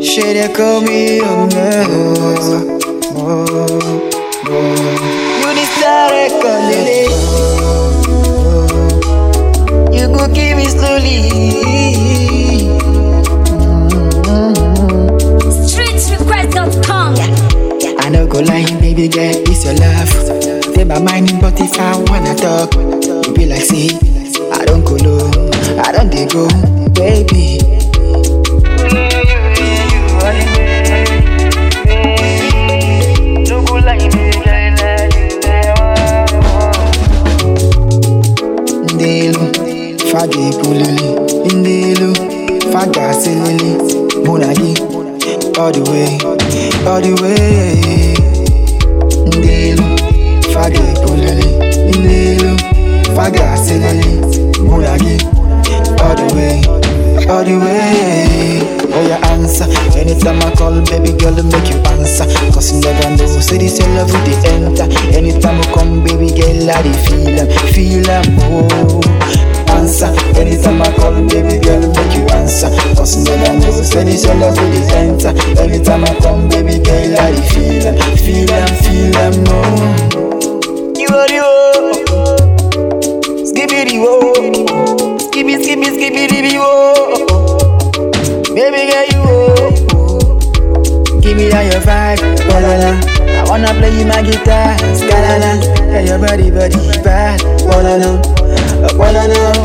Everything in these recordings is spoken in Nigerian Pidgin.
She they call me your man. Oh, oh. You the star calling You go give me slowly. Streetsrequest.com. I no go lie, baby girl, it's your love. Take my mind, but if I wanna talk, you be like, see, I don't go low, I don't dey go, baby. Ndelu, fage pulili, ndelu, faga silili, munagi, all the way, all the way. Ndelu, fage pulili, ndelu, faga silili, munagi, all the way, all the way. Oh, your answer. Anytime I call, baby girl, make you answer. Cause you never know, say this your love with the enter. Anytime I come, baby girl, I dey feel em, feel em, oh. Answer. Anytime I call, baby girl, make you answer. Cause you never know, say this your love with the enter. Anytime I come, baby girl, I dey feel em, feel em, feel em, oh. You are the oh. Skibbity oh. Skibby, skibby, skibbity oh. Baby girl, you oh. Give me that your vibe, la la la. I wanna play you my guitar, scalala. Yeah, your body, body bad, wanna know, wanna know.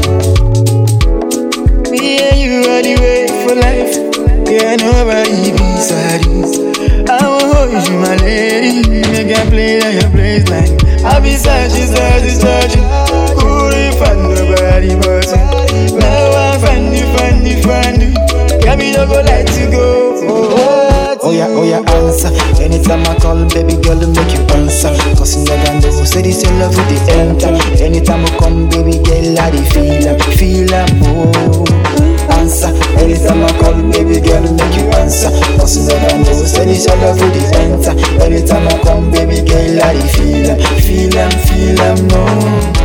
Me and you all the way for life. Yeah, nobody beside you. I will hold you, my lady. Make I play at your place like I be searching, searching, searching. Couldn't find nobody but you. Now I find you, find you, find you. Got me no go let you go. Oh, oh yeah, oh yeah, answer. Anytime I call, baby girl, make you answer. Cause you never know, say this your love with the enter. Anytime I come, baby girl, I dey feel em, feel em, oh. Answer. Anytime I call, baby girl, make you answer. Cause you never know, say this your love with the enter. Anytime I come, baby girl, I dey feel em, feel em, feel em, oh.